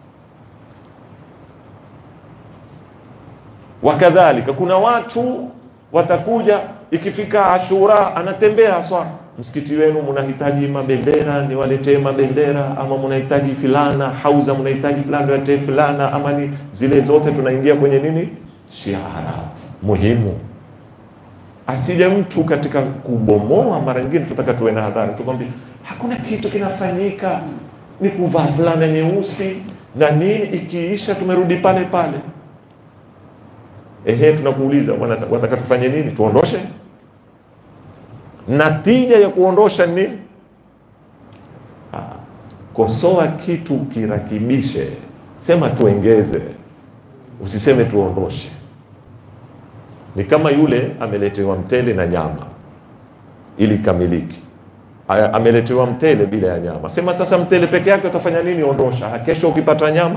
Speaker 1: Wakadhalika kuna watu watakuja, ikifika Ashura anatembea haswa msikiti wenu mnahitaji mabendera, niwaletee mabendera, ama mnahitaji filana hauza, mnahitaji fulana, niwaletee fulana, ama ni zile zote. Tunaingia kwenye nini, shiarat muhimu. Asije mtu katika kubomoa. Mara nyingine tunataka tuwe na hadhari, tukwambia hakuna kitu kinafanyika, ni kuvaa fulana nyeusi na nini, ikiisha tumerudi pale pale. Ehe, tunakuuliza wataka tufanye nini? Tuondoshe natija ya kuondosha nini? Ah, kosoa kitu kirakibishe, sema tuengeze, usiseme tuondoshe. Ni kama yule ameletewa mtele na nyama ili kamiliki, ameletewa mtele bila ya nyama, sema sasa mtele peke yake utafanya nini? Ondosha. Kesho ukipata nyama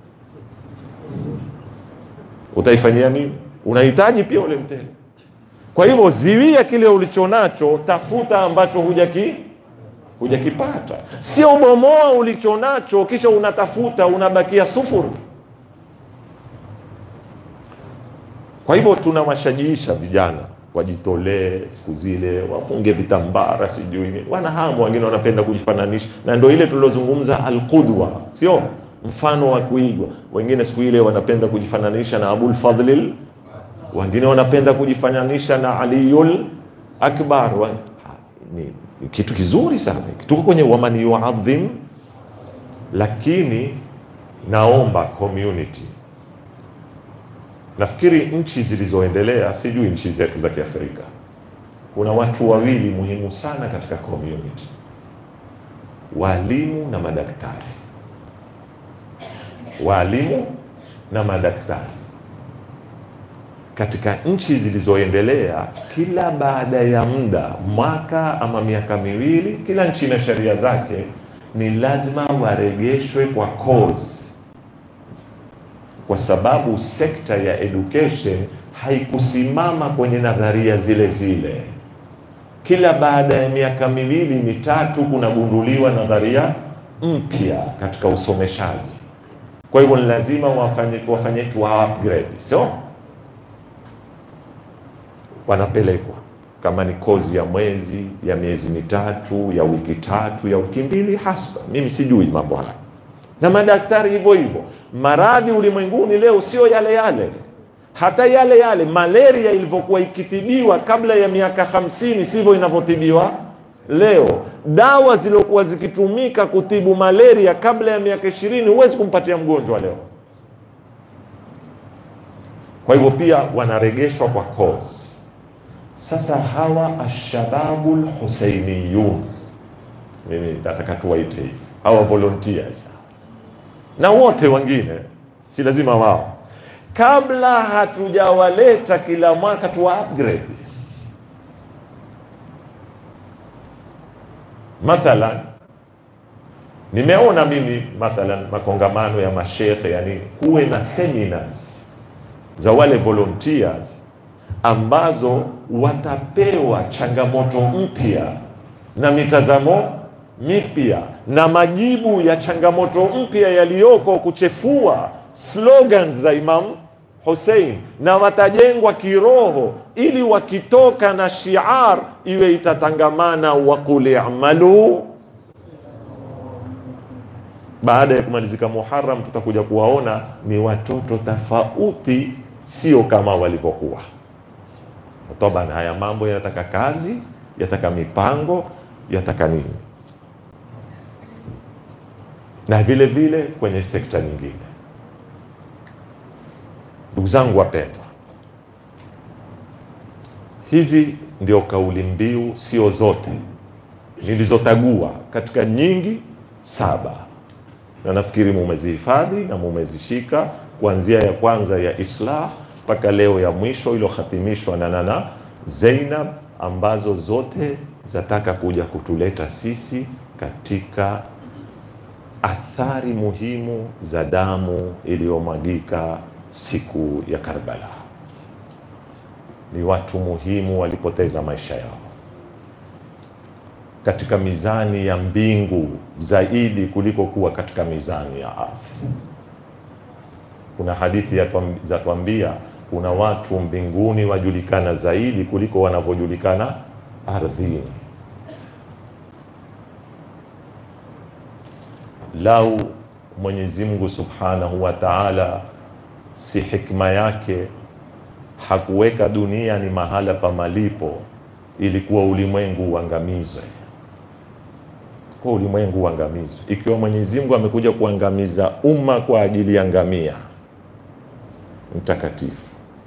Speaker 1: utaifanyia nini? Unahitaji pia ule mtele kwa hivyo ziwia kile ulichonacho, tafuta ambacho hujaki hujakipata, sio bomoa ulichonacho kisha unatafuta unabakia sufuru. Kwa hivyo tunawashajiisha vijana wajitolee siku zile, wafunge vitambara, sijui wana hamu, wengine wanapenda kujifananisha, na ndio ile tulilozungumza alqudwa, sio mfano wa kuigwa. Wengine siku ile wanapenda kujifananisha na Abul Fadhlil, wengine wanapenda kujifananisha na Aliyul Akbar. Wa- ha, Ni, ni kitu kizuri sana, tuko kwenye waman yuadhim, lakini naomba community Nafikiri nchi zilizoendelea, sijui nchi zetu za Kiafrika, kuna watu wawili muhimu sana katika community, walimu na madaktari. Walimu na madaktari katika nchi zilizoendelea, kila baada ya muda, mwaka ama miaka miwili, kila nchi na sheria zake, ni lazima waregeshwe kwa cause kwa sababu sekta ya education haikusimama kwenye nadharia zile zile. Kila baada ya miaka miwili mitatu, kunagunduliwa nadharia mpya katika usomeshaji. Kwa hivyo ni lazima wafanye tuwafanye tuwa upgrade, sio wanapelekwa kama ni kozi ya mwezi ya miezi mitatu ya wiki tatu ya wiki mbili, hasba. Mimi sijui mambo haya na madaktari hivyo hivyo. Maradhi ulimwenguni leo sio yale yale, hata yale yale malaria ilivyokuwa ikitibiwa kabla ya miaka hamsini sivyo inavyotibiwa leo. Dawa zilizokuwa zikitumika kutibu malaria kabla ya miaka ishirini huwezi kumpatia mgonjwa leo. Kwa hivyo pia wanaregeshwa kwa cause. Sasa hawa ashababul huseiniyun, mimi nataka tuwaite hivi, hawa volunteers na wote wengine, si lazima wao, kabla hatujawaleta kila mwaka tuwa upgrade. Mathalan, nimeona mimi mathalan makongamano ya mashekhe, yani kuwe na seminars za wale volunteers ambazo watapewa changamoto mpya na mitazamo mipya na majibu ya changamoto mpya yaliyoko kuchefua slogans za Imam Hussein, na watajengwa kiroho ili wakitoka na shiar iwe itatangamana waqul i'malu. Baada ya kumalizika Muharram, tutakuja kuwaona ni watoto tofauti, sio kama walivyokuwa. Toban, haya mambo yanataka kazi, yataka mipango, yataka nini na vile vile kwenye sekta nyingine. Ndugu zangu wapendwa, hizi ndio kauli mbiu, sio zote nilizotagua, katika nyingi saba, na nafikiri mumezihifadhi na mumezishika, kuanzia ya kwanza ya islah mpaka leo ya mwisho iliyohatimishwa na Nana Zainab, ambazo zote zataka kuja kutuleta sisi katika athari muhimu za damu iliyomwagika siku ya Karbala. Ni watu muhimu walipoteza maisha yao katika mizani ya mbingu zaidi kuliko kuwa katika mizani ya ardhi. Kuna hadithi zatuambia kuna watu mbinguni wajulikana zaidi kuliko wanavyojulikana ardhini. Lau Mwenyezi Mungu Subhanahu wa Ta'ala si hikma yake hakuweka dunia ni mahala pa malipo, ilikuwa ulimwengu uangamizwe, kwa ulimwengu uangamizwe. Ikiwa Mwenyezi Mungu amekuja kuangamiza umma kwa ajili ya ngamia mtakatifu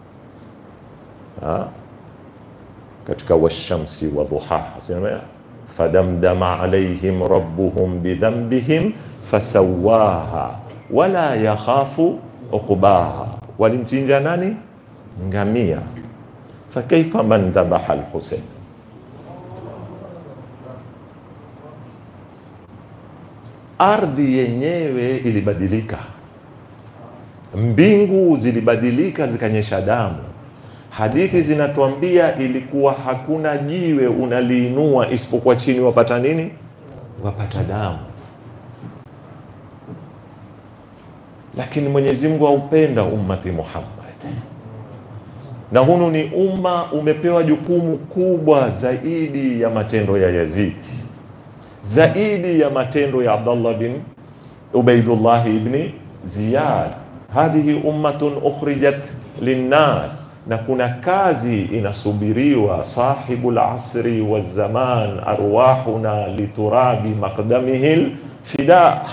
Speaker 1: ha? katika washamsi wa dhuhaha sema fadamdama alaihim rabbuhum bidhanbihim fasawaha wala yakhafu uqbaha, walimchinja nani? Ngamia. Fakaifa man dhabaha alhusein. Ardhi yenyewe ilibadilika, mbingu zilibadilika, zikanyesha damu. Hadithi zinatuambia ilikuwa hakuna jiwe unaliinua isipokuwa chini wapata nini? Wapata damu. Lakini Mwenyezi Mungu haupenda ummati Muhammad, na hunu ni umma umepewa jukumu kubwa zaidi ya matendo ya Yazidi, zaidi ya matendo ya Abdallah bin Ubaidullah ibni Ziyad, hadhihi ummatun ukhrijat linnas, na kuna kazi inasubiriwa. Sahibu lasri wazaman arwahuna liturabi maqdamihi lfida.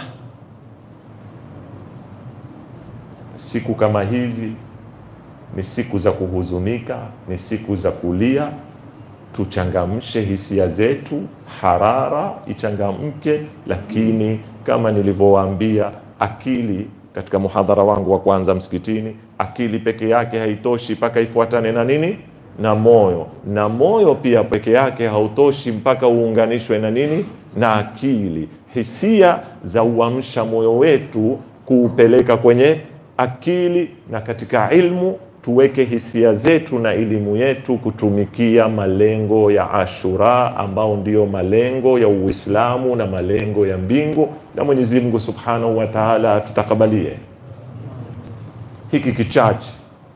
Speaker 1: Siku kama hizi ni siku za kuhuzunika, ni siku za kulia. Tuchangamshe hisia zetu, harara ichangamke, lakini kama nilivyowaambia, akili katika muhadhara wangu wa kwanza msikitini, akili peke yake haitoshi mpaka ifuatane na nini? Na moyo. Na moyo pia peke yake hautoshi mpaka uunganishwe na nini? Na akili. Hisia za uamsha moyo wetu kuupeleka kwenye akili, na katika ilmu tuweke hisia zetu na elimu yetu kutumikia malengo ya Ashura ambao ndiyo malengo ya Uislamu na malengo ya mbingu, na Mwenyezi Mungu Subhanahu wa Ta'ala atutakabalie. Hiki kichache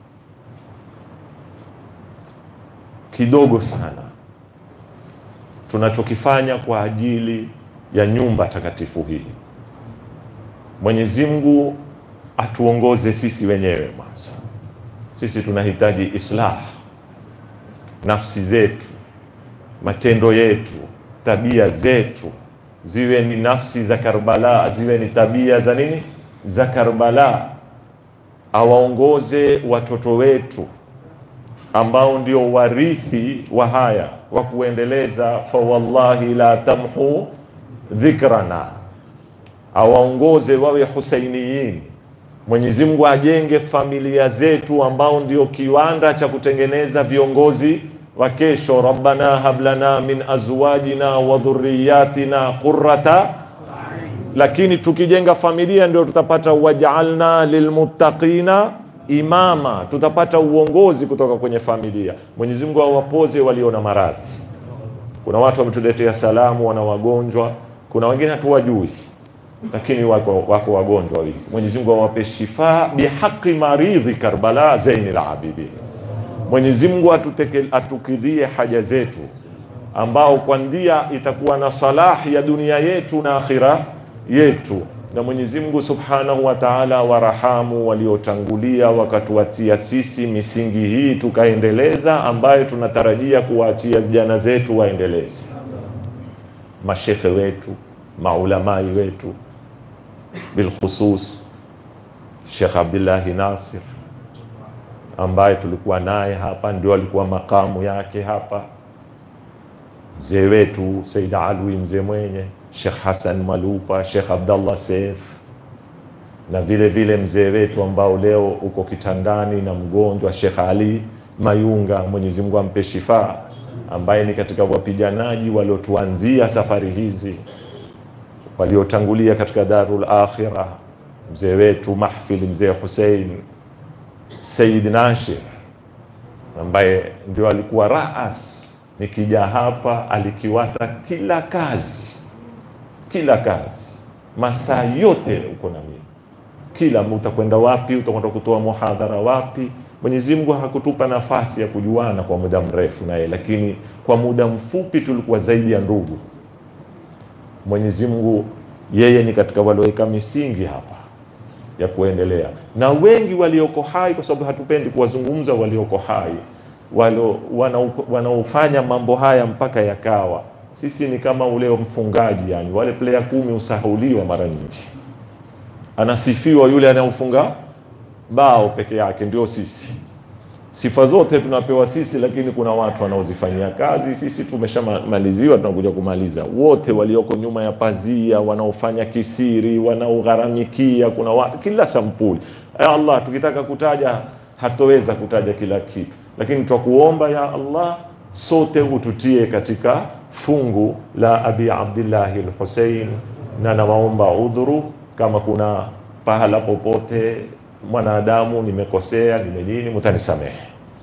Speaker 1: kidogo sana tunachokifanya kwa ajili ya nyumba takatifu hii, Mwenyezi Mungu atuongoze sisi wenyewe mwanzo sisi tunahitaji islah nafsi zetu, matendo yetu, tabia zetu ziwe ni nafsi za Karbala, ziwe ni tabia za nini, za Karbala. Awaongoze watoto wetu ambao ndio warithi wa haya wa kuendeleza, fa wallahi la tamhu dhikrana, awaongoze wawe husainiyin Mwenyezi Mungu ajenge familia zetu ambao ndio kiwanda cha kutengeneza viongozi wa kesho. Rabbana hablana min azwajina wa dhurriyatina qurrata, lakini tukijenga familia ndio tutapata waj'alna lilmuttaqina imama, tutapata uongozi kutoka kwenye familia. Mwenyezi Mungu awapoze walio na maradhi. Kuna watu wametuletea salamu, wana wagonjwa, kuna wengine hatuwajui lakini wako, wako wagonjwa wawili. Mwenyezi Mungu awape shifa bihaqi maridhi Karbala Zainul Abidin. Mwenyezi Mungu atuteke, atukidhie haja zetu, ambao kwa ndia itakuwa na salahi ya dunia yetu na akhira yetu, na Mwenyezi Mungu Subhanahu wa Ta'ala warahamu waliotangulia wakatuatia sisi misingi hii tukaendeleza, ambayo tunatarajia kuwaachia vijana zetu waendeleze, mashekhe wetu maulamai wetu bilkhusus Sheikh Abdullahi Nasir ambaye tulikuwa naye hapa, ndio alikuwa makamu yake hapa, mzee wetu Said Alwi mzee mwenye, Sheikh Hassan Malupa, Sheikh Abdallah Seif na vile vile mzee wetu ambao leo uko kitandani na mgonjwa, Sheikh Ali Mayunga, Mwenyezi Mungu ampe shifa, ambaye ni katika wapiganaji waliotuanzia safari hizi waliotangulia katika Darul Akhira, mzee wetu mahfili mzee Hussein Said Nashir ambaye ndio alikuwa raas. Nikija hapa alikiwata kila kazi, kila kazi, masaa yote uko na mimi, kila utakwenda wapi, utakwenda kutoa muhadhara wapi. Mwenyezi Mungu hakutupa nafasi ya kujuana kwa muda mrefu naye, lakini kwa muda mfupi tulikuwa zaidi ya ndugu. Mwenyezi Mungu yeye ni katika walioweka misingi hapa ya kuendelea, na wengi walioko hai, kwa sababu hatupendi kuwazungumza walioko hai, walio wanaofanya mambo haya mpaka yakawa. Sisi ni kama ule mfungaji, yani wale player kumi usahuliwa mara nyingi, anasifiwa yule anayofunga bao peke yake, ndio sisi sifa zote tunapewa sisi, lakini kuna watu wanaozifanyia kazi. Sisi tumeshamaliziwa, tunakuja kumaliza. Wote walioko nyuma ya pazia, wanaofanya kisiri, wanaogharamikia, kuna watu kila sampuli. Ya Allah, tukitaka kutaja hatoweza kutaja kila kitu, lakini twakuomba ya Allah, sote ututie katika fungu la Abi Abdillahi al-Hussein, na nawaomba udhuru kama kuna pahala popote mwanadamu nimekosea, nime nini, mtanisamehe.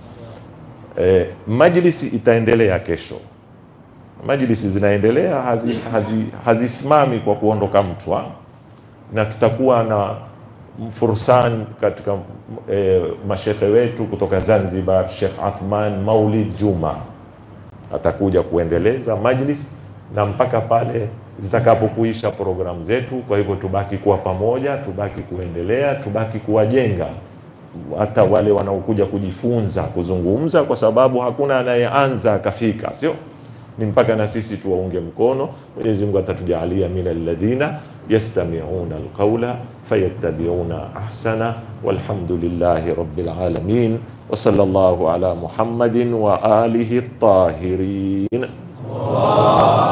Speaker 1: E, majlisi itaendelea kesho. Majlisi zinaendelea hazisimami hazi, hazi kwa kuondoka mtu, na tutakuwa na fursan katika e, mashekhe wetu kutoka Zanzibar, Sheikh Athman Maulid Juma atakuja kuendeleza majlis na mpaka pale zitakapokuisha programu zetu. Kwa hivyo tubaki kuwa pamoja, tubaki kuendelea, tubaki kuwajenga hata wale wanaokuja kujifunza kuzungumza, kwa sababu hakuna anayeanza akafika, sio ni mpaka na sisi tuwaunge mkono. Mwenyezi Mungu atatujalia min alladhina yastami'una alqawla fayattabi'una ahsana, walhamdulillahi rabbil alamin wa sallallahu ala Muhammadin wa alihi at-tahirin.